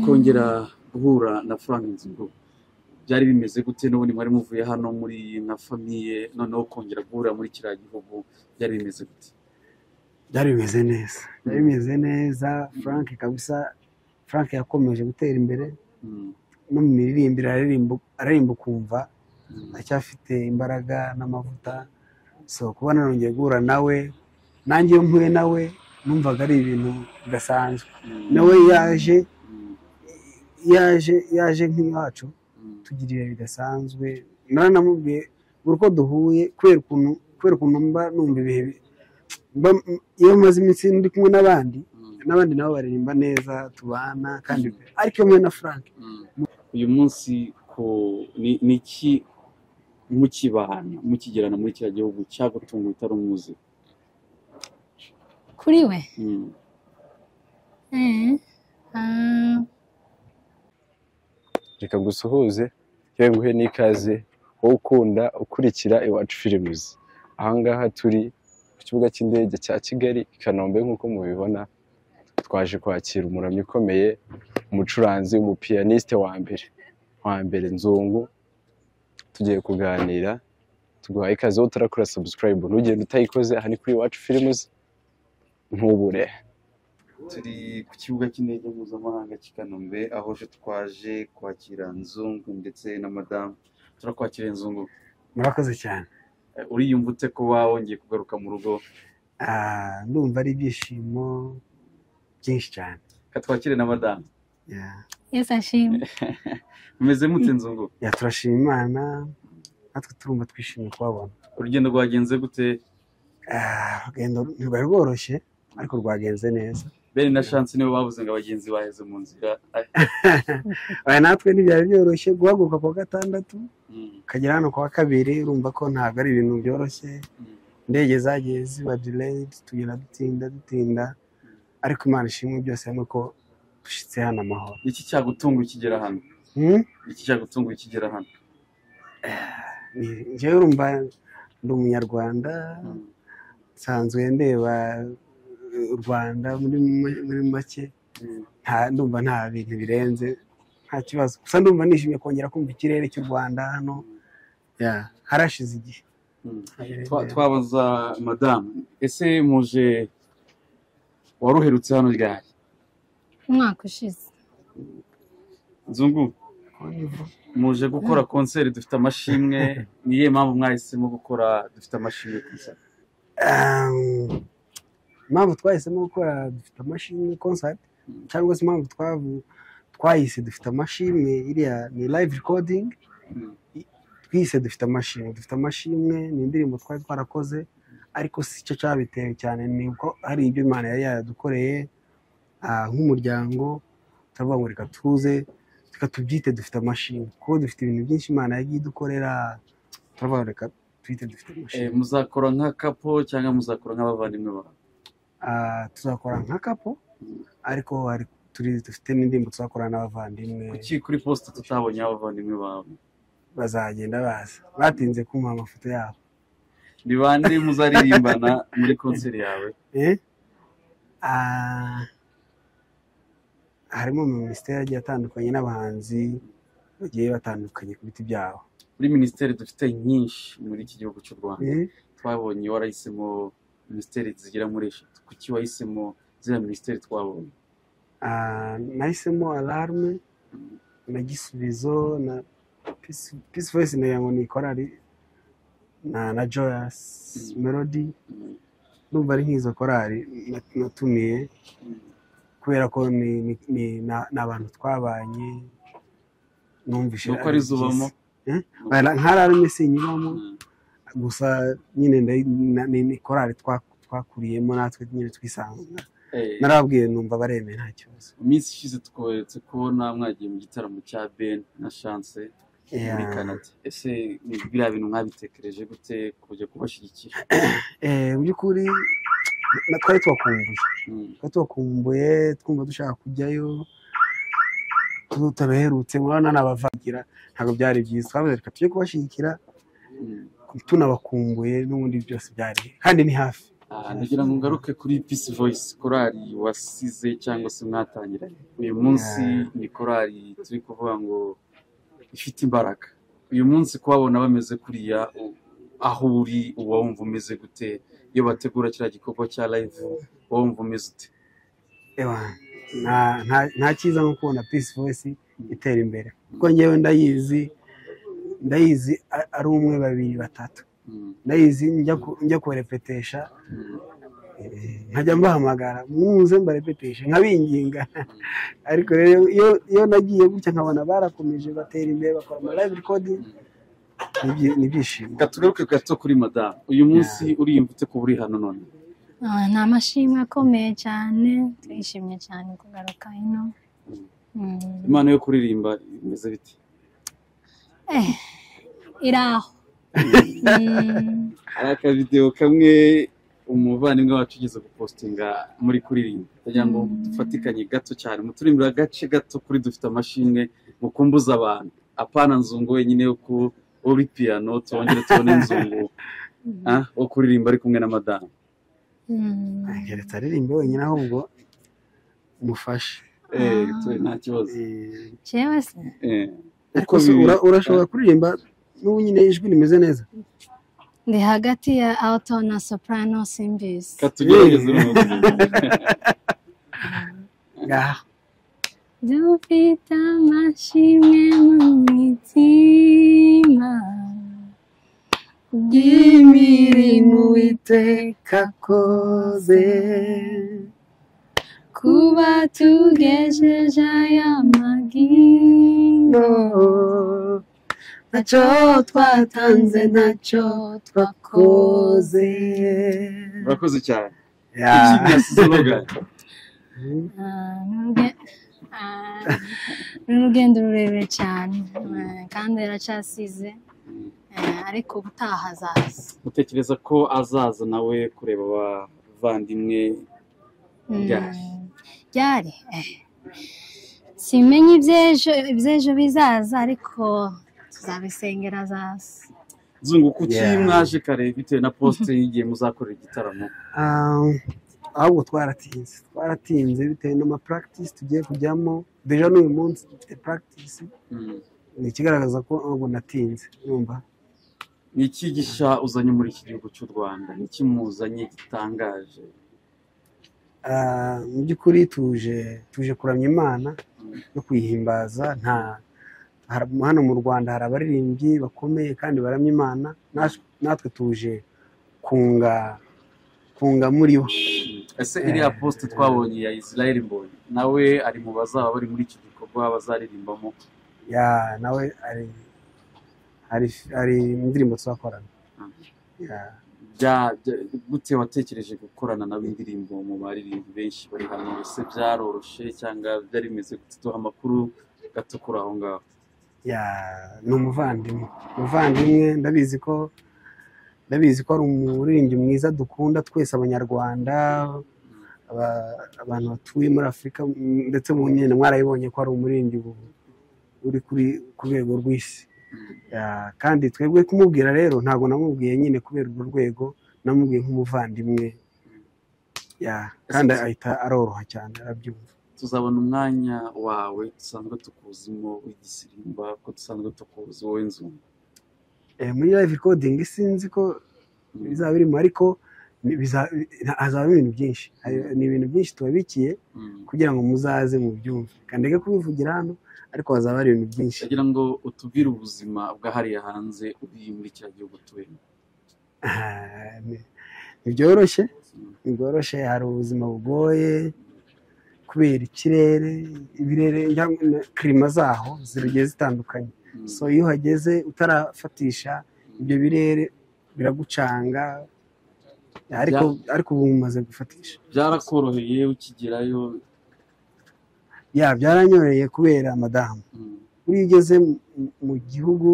kongera guhura na Frank Nzigo byari bimeze gute n'ubundi mwari muvuye hano muri nka famiye noneho kongera guhura muri kiriya gihugu byari bimeze gute byari bimeze neza byari bimeze neza frank kabisa frank yakomeje gutera imbere Mm, no mu miririmbire aririmba aririmba ukumva mm, acyafite imbaraga n'amavuta so kuba narongeye guhura nawe nanjye iyo mpuye nawe numvaga ari ibintu bidasanzwe mm, nawe yaje mm, yaje yaje nk'iwacu mm, tugirira bidasanzwe naranamubwiye buri uko duhuye kubera ukuntu kubera ukuntu mba numva ibihe bi- mba iyo maze iminsi ndi kumwe n'abandi mm, n'abandi nabo baririmba neza tubana kandi ariko iyo mwe na frank mm. uyu munsi ko ni ni iki mukibana mukigirana muri kiriya gihugu cyagutunguye utari umuzi kuri we Mm, Eh, ah, reka gusuhuze yewe nguhe n'ikaze wowe ukunda ukurikira iwacu filimuzi ahangaha turi ku kibuga cy'indege cya kigali i kanombe nk'uko mubibona twaje kwakira umuramyi ukomeye umucuranzi umupiyaniste wa mbere wa mbere nzungu tugiye kuganira tuguhaye ikaze wowe utarakora sabusikarayibu ntugende utayikoze aha ni kuri iwacu filimuzi ntubure turi ku kibuga cy'indege mpuzamahanga cy'i Kanombe aho je twaje kwakira nzungu ndetse na madamu turakwakira inzungu murakoze cyane Eh, uriyumva ute kuba wongeye kugaruka mu rugo Ah, ndumva ari ibyishimo byinshi cyane katwakire na madamu Yeah. yesu ashimwe mumeze mute nzungu Yeah, turashima imana natwe turumva twishimye kubabona urugendo rwagenze gute Ah, urugendo ntirwari rworoshye ariko rwagenze neza bene na shansi nibo bavuze ngo abagenzi baheze mu nzira Ay, Aya natwe ntibyari byoroshye guhaguruka ku wa gatandatu mm, ukagera hano ku wa kabiri urumva ko ntabwo ari ibintu byoroshye mm, indege zagiye ziba delayed tugenda dutinda dutinda ariko imana ishimwe byose hamwe ko dushyitse hano amahoro iki cyagutunga ukigera hano Hmm? iki cyagutunga ukigera hano Ni- njyewe urumva ndi umunyarwanda Mm, nsanzwe ndeba eh, u rwanda muri mu- muri make mm, nta ndumva nta bintu birenze nta kibazo gusa ndumva nishimiye kongera kumva ikirere cy'u rwanda hano Yeah, harashize igihe mm. Twa- twabaza madamu ese muje wari uherutse hano ryari umwaka ushize nzungu muje gukora konseri dufite amashimwe niye mpamvu mwahisemo gukora dufite amashimwe ku isoko Um, impamvu twahisemo gukora dufite amashini concert cyangwa se impamvu twavu- twahise dufite amashimwe iriya ni live recording Mm. I- twihise dufite amashimwe dufite amashimwe ni indirimbo twari twarakoze ariko si cyo cyabitewe cyane ni uko hari ibyo imana yari yaradukoreye ah, nk'umuryango turavuga ngo reka tuze reka tubyite dufite amashimwe kuko dufite ibintu byinshi imana yagiye idukorera turavuga ngo reka twite dufite amashimwe Eh, muzakora nka kapo cyangwa muzakora nk'abavandimwe bawe Ah, tuzakora nka kapo Mm. ariko hari turi dufite n'indirimbo tuzakora n'abavandimwe kuki kuri posita tutabonye abavandimwe bawe bazagenda baza batinze kumva amafoto yabo ni bande muzaririmbana muri konseri yawe Eh? Ah, harimo minisiteri agiye atandukanye n'abahanzi bagiye batandukanye ku biti byabo muri minisiteri dufite nyinshi muri iki gihugu cy'u rwanda Eh? twabonye warahisemo minisiteri zigera muri eshatu kuki wahisemo ziriya minisiteri twabonye Ah, nahisemo alarme na gisubizo na Peace- peace voice nagira ngo ni korali na na joyous Mm. melody Mm, ndumva ari nk'izo korali na- natumiye mm, kubera ko ni ni- ni- na- ni abantu twabanye numvise Nuko arizo ubamo? Eh? Bara- nkararume sinyibamo mm, gusa nyine nda- na- ni ni korali twa- twakuriyemo natwe nyine twisanga eh, narababwiye numva baremeye nta kibazo mu minsi ishize twoheretse kubona mwagiye mu gitaramo cya ben na chance muri Yeah. canada ese ni biriya bintu mwabitekereje gute kujya kubashyigikira Eh, mu by'ukuri na- twari twakumbuye Mm, twari twakumbuye twumva dushaka kujyayo tutaruherutse urabona n'abavagira ntabwo byari byiza twavuze reka tujye kubashyigikira mm. tunabakumbuye n'ubundi byose byari kandi ni hafi Ah, Aha, ndagira ngo ngaruke kuri Peace Voice korali wasize cyangwa se mwatangiranye uyu munsi Yeah. ni korali turi kuvuga ngo ifite imbaraga uyu munsi kubabona bameze kuriya u- aho uri uba wumva umeze gute iyo bategura kiriya gikorwa cya live uba wumva umeze ute Ewa, nta- nta- nta cyiza nko kubona peace voice itera imbere kuko ngewe ndayizi ndayizi a- ari umwe babiri batatu Mm, ndayizi njya ku- njya kubarepetesha mm, eh, nkajya mbahamagara muze mbarepeteshe nkabinginga ariko rero iyo iyo nagiye gutya nkabona barakomeje batera imbere bakora ama live recording ni ibyi- ni ibyishimo reka tugaruke gato kuri madamu uyu munsi uriyumva ute kuba uri hano none Ah, ni amashimwe akomeye cyane twishimye cyane kugaruka hino Mm. impano yo kuririmba imeze bite Eh, iri aho Mm. hari akavidewo kamwe umuvandimwe wacu ugeze gupostinga muri kuririmba kugira ngo dufatikanye gato cyane muturimbira agace gato kuri dufite amashimwe mukumbuza abantu apana nzungu wenyine yo ku uri piyano tubongere tubone nzungu ah, wo kuririmba ari kumwe na madamu Mm. keretse aririmbe wenyine ahubwo umufashe Eh, twe nta kibazo Eh, jewe se Eh, ariko se ura- urashobora kuririmba n'ubu nyine ijwi rimeze neza ndi hagati ya alto na soprano simbizi katugerageze uno ngaha dufite amashimwe mu mitima imirimo y'imirimo iteka akoze kuba tugejeje aya magino no ntacyo twatanze ntacyo twakoze akoze urakoze cyane Ya. ikindi yasize urubuga Ah, ni uruge- ah, ni urugendo rurerure cyane Ah, kandi aracyasize Ah, ariko ubutaha azaza utekereza ko azaza nawe kureba abavandimwe Ryari? Mm, ryari Eh, simenya iby'ejo iby'ejo bizaza ariko tuzabisengera azaza zungu kuki Yeah. mwaje kare bitewe na posite y'igihe muzakorera igitaramo Ah, ahubwo twaratinze twaratinze bitewe n'amapractice tugiye kujyamo deja n'uyu munsi dufite practice Mm. ni ikigaragaza ko ahubwo natinze numva ni iki gishya uzanye muri iki gihugu cy'u rwanda ni iki muzanye gitangaje Ah, mu by'ukuri tuje tuje kuramya imana no kuyihimbaza nta har- hano mu rwanda hari abaririmbyi bakomeye kandi baramya imana Nas- natwe tuje kunga kunga muri bo ese iriya posite twabonye ya israel mbonye nawe ari mu bazaba bari muri iki gikorwa bazaririmbamo ya nawe hari hari hari indirimbo tuzakorana Ya. Bya- bya- gute watekereje gukorana nabo indirimbo mu baririmbi benshi bari hano ese byaroroshye cyangwa byari bimeze gute duha amakuru gato kuri aho ngaho ya ni umuvandimwe umuvandimwe ndabizi ko ndabizi ko ari umuririmbyi mwiza dukunda twese abanyarwanda aba- abantu batuye muri afurika m- ndetse mu nyine mwarabibonye ko ari umuririmbyi bu- uri kuri ku rwego rw'isi Ya, kandi twebwe kumubwira rero ntabwo namubwiye nyine kubera urwo rwego namubwiye nk'umuvandimwe Ya, kandi ahita aroroha cyane arabyumva tuzabona umwanya wawe dusanzwe tukuzimo w'igisirimba ko dusanzwe tukuzi wowe nzu Eh, muri live recording sinzi ko bizaba birimo ariko ni- biza- nta- hazabamo ibintu byinshi Hari- ni ibintu byinshi tubabikiye kugira ngo muzaze mu byumve kandi reka kubivugira hano ariko hazaba hari ibintu byinshi ndagira ngo utubwire ubuzima bw'ahariya hanze uri muri kiriya gihugu tubemo Ah, ni- ntibyoroshye ntibyoroshye hari ubuzima bugoye kubera ikirere ibirere cyangwa na kirima zaho zigiye zitandukanye so iyo uhageze utarafatisha ibyo birere biragucanga ariko ariko ubu umaze gufatisha byarakoroheye ukigerayo ya byaranyoreye kubera madamu Mm, iyo ugeze mu- mu gihugu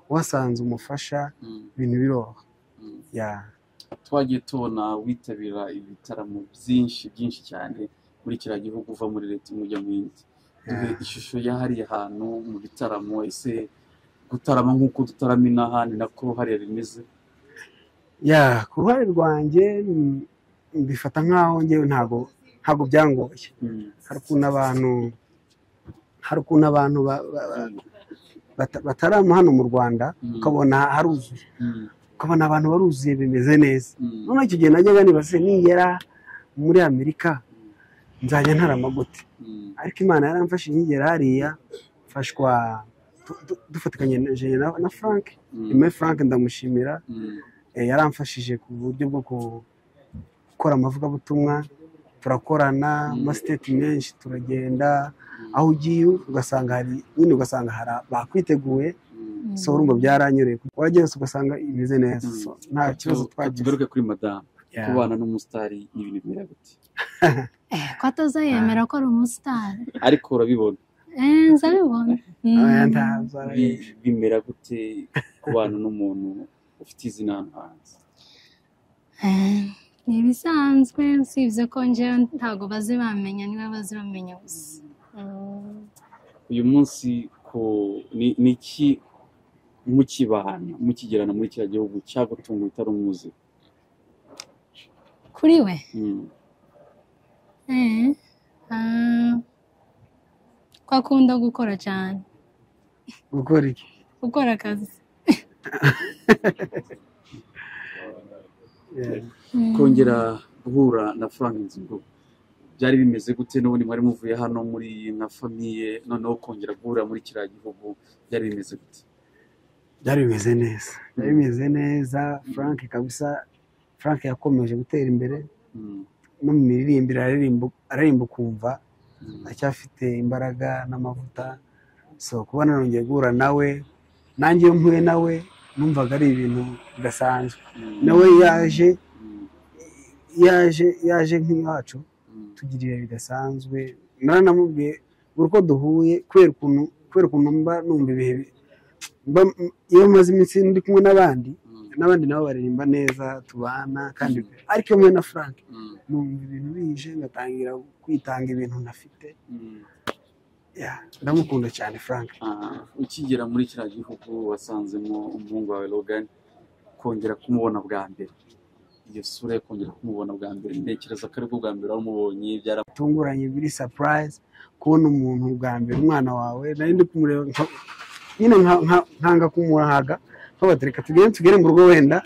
wasanze umufasha mm, ibintu biroroha mm. ya twagiye tubona witabira ibitaramo byinshi byinshi cyane muri kiriya gihugu uva muri leta imwe ujya mu yindi duhe Yeah. ishusho y'ahariya hantu mu bitaramo ese gutarama nk'uko dutarama inaha ni nako hariya bimeze ya ku ruhare rwanjye mm, mbifata nk'aho ngewe ntabwo ntabwo byangoye hari ukuntu abantu hari ukuntu abantu ba- ba- ba- bata- batarama hano mu rwanda ukabona haruzuye ukabona abantu baruzuye bimeze neza noneho icyo gihe najyaga nibaze nigera muri amerika nzajya ntarama gute ariko imana yaramfashije nkigera hariya mfashwa du- du- dufatikanye na Gen- na frank nyuma ya frank ndamushimira Eh, yaramfashije ku buryo bwo ku- gukora amavugabutumwa turakorana amasiteti menshi turagenda aho ugiye ugasanga hari nyine ugasanga hari a- bakwiteguye so urumva byaranyureye wajya hose ugasanga imeze neza Mm. So, nta kibazo twagize tugaruke kuri madamu Yeah. kubana n'umusitari n'ibintu bimera gute Eh, ko atazayemera ko ari umusitari ariko urabibona eh nzabibona Mm. Oya, nta- bi- bimera gute kubana n'umuntu ufite izina hano hanze Eh, ni ibisanzwe usibye ko njyewe ntabwo bazi bamenya niwe bazi bamenya gusa Mm. uyu munsi ku ni ni iki mukibana mukigerana muri kiriya gihugu cyagutunga utari umuzi kuri we Mm, eh ah, ko akunda gukora cyane gukora iki gukora akazi Yeah. Mm. kongera guhura na frank nzingo byari bimeze gute n'ubundi mwari muvuye hano muri na famiye noneho kongera guhura muri kiriya gihugu byari bimeze gute byari bimeze neza byari bimeze neza frank kabisa frank yakomeje gutera imbere Mm, no mu miririmbire araririmba araririmba ukumva mm, aracyafite imbaraga n'amavuta so kuba narongeye guhura nawe nanjye iyo mpuye nawe numvaga ari ibintu bidasanzwe mm, nawe yaje mm, yaje yaje nk'iwacu mm, tugira ibihe bidasanzwe naranamubwiye buri uko duhuye kubera ukuntu kubera ukuntu mba numva ibihe bi- mba iyo maze iminsi ndi kumwe n'abandi mm, n'abandi nabo baririmba neza tubana kandi ariko iyo mwe na frank mm, numva ibintu bije ngatangira kwitanga ibintu ntafite mm. Yeah, ndamukunda cyane frank Ah, ukigera muri kiriya gihugu wasanzemo umuhungu wawe Logan kongera kumubona bwa mbere iyo sura yo kongera kumubona bwa mbere ntekereza ko aribwo bwa mbere wamubonye byara tunguranye biri surprise kubona umuntu bwa mbere umwana wawe nari ndi kumureba nka- nyine nka- nka- nkanga kumuhaga nkabaga reka tugende tugere mu rugo wenda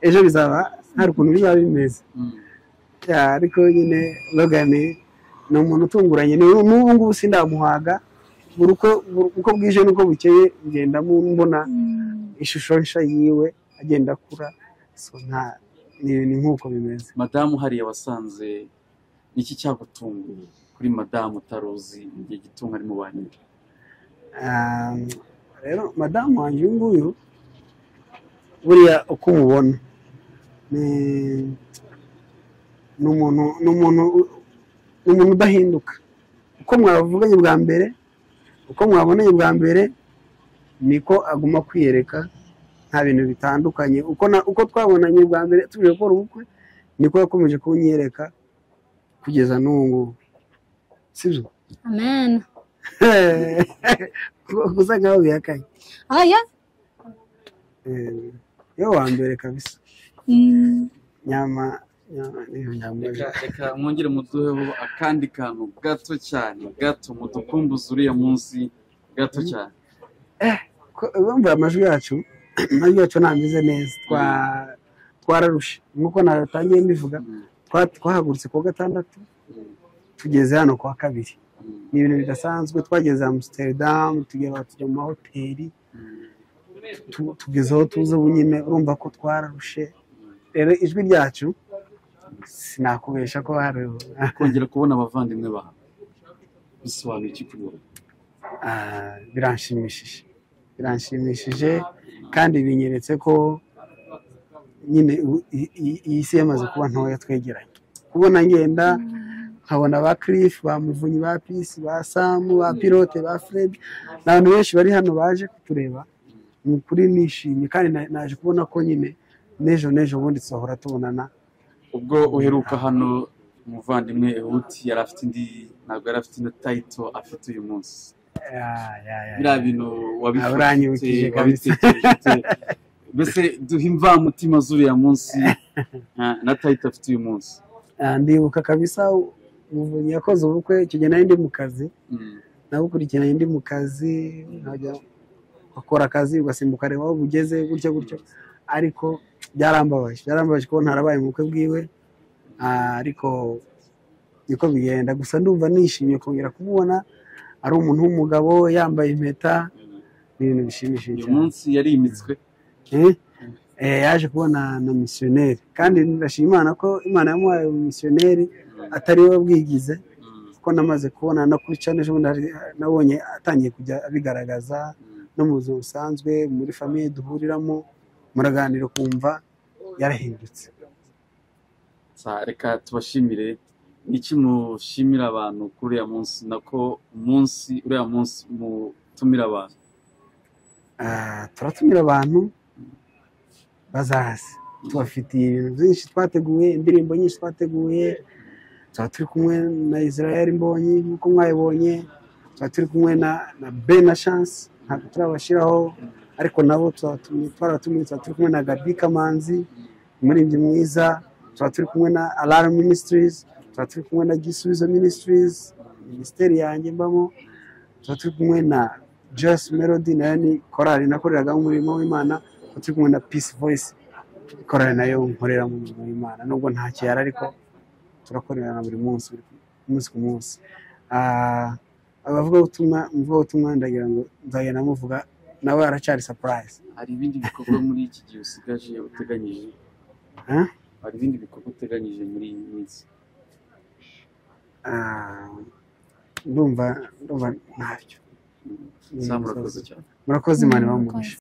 ejo bizaba hari ukuntu bizaba bimeze Mm, Yeah, ariko nyine logani ni umuntu utunguranye ni n'ubu ngubu sindamuhaga buri uko buri uko bwije n'uko bukeye ngenda mu- mbona Mm. ishusho nshya yiwe agenda akura so nta- ni ni nk'uko bimeze madamu hariya wasanze iki cyagutunguye kuri madamu utaruzi mu gihe gitunga ari mu bantu Um, rero madamu wanjye uyu nguyu buriya uko umubona ni ni umuntu ni umuntu ni umuntu udahinduka uko mwavuganye bwa mbere uko mwabonanye bwa mbere niko aguma kwiyereka nta bintu bitandukanye uko na- uko twabonanye bwa mbere tugiye gukora ubukwe niko yakomeje kunyereka kugeza n'ubu ngubu sibyo amen gusa nkaho bihakanye oya Eh, yo wa mbere kabisa Mm. nyama nyama niyo nyamaje reka reka mwongere muduheho akandi kantu gato cyane gato mudukumbuze uriya munsi gato cyane Ko- urumva amajwi yacu amajwi yacu ntameze neza twa- twararushe nk'uko natangiye mbivuga Mm, twa- twahagurutse kuwa gatandatu mm, tugeze hano kuwa kabiri mm, ni ibintu bidasanzwe twageze amsterdam tugera tujya mu mahoteli mm, tu- tugeze aho tuza ubu nyine urumva ko twararushe rero ijwi ryacu sinakubesha ko hari kongera kubona abavandimwe bawe bisobanura iki kuri wowe Ah, biranshimishije biranshimishije kandi binyeretse ko nyine u- i- i- iyi si yamaze kuba ntoya twegeranye kubona ngenda nkabona ba kirifu ba muvunyi ba pisi ba samu ba pilote ba furedi ni abantu benshi bari hano baje kutureba ni ukuri nishimye kandi na- naje kubona ko nyine n'ejo n'ejo bundi tuzahora tubonana ubwo uheruka hano umuvandimwe uti yari afite indi ntabwo yari afite ino tayito afite uyu munsi Ya, ya, ya, ya. biriya bintu Ah, wabifite uranyibukije kabisa. wabitekereje ute? mbese duhe imvamutima z'uriya munsi nta- na tayito afite uyu munsi Ah, ndibuka kabisa umuvunyi yakoze ubukwe icyo gihe nari ndi mu kazi Mm. nagukurikiranye ndi mu kazi nkajya ukora akazi ugasimbuka areba aho bugeze gutyo gutyo ariko byarambabaje byarambabaje kuko ntarabaye mu bukwe bwiwe Ah, ariko niko bigenda gusa ndumva nishimiye kongera kumubona ari umuntu w'umugabo yambaye impeta ni ibintu bishimishije uyu cyane munsi yarimitswe Eh, eh, yaje kubona na misiyoneri kandi ndashima imana ko imana yamuhaye misiyoneri atari we bwigize kuko namaze kubona no kuri cyane ejo bundi hari- nabonye atangiye kujya abigaragaza no mu buzima busanzwe muri famiye duhuriramo muraganira ukumva yarahindutse Sa- reka tubashimire iki mushimira abantu kuri uriya munsi nako umunsi uriya munsi mutumira abantu Ah, turatumira abantu bazaze tubafitiye ibintu byinshi twateguye indirimbo nyinshi twateguye tuba turi kumwe na israel mbonyi nk'uko mwayibonye tuba turi kumwe na na be na chance ntabwo turabashyiraho ariko nabo tubatumiye twarabatumiye tuba turi kumwe na gabi kamanzi umuririmbyi mwiza tuba turi kumwe na alarm ministries tuba turi kumwe na gisubizo ministries minisiteri yanjye mbamo tuba turi kumwe na Joyce Melody nayo ni korali nakoreraga umurimo w'Imana tuba turi kumwe na Peace Voice korali nayo nkorera mu murimo w'Imana nubwo nta cyaro ariko turakorerana buri munsi buri munsi ku munsi Ah, abavugabutumwa umuvugabutumwa ndagira ngo nzagenda muvuga nawe aracyari surprise hari ibindi bikorwa muri iki gihe usigaje uteganyije Huh? hari ibindi bikorwa uteganyije muri iyi minsi Ah, ndumva ndumva ntabyo Sa murakoze cyane murakoze imana ibamugisha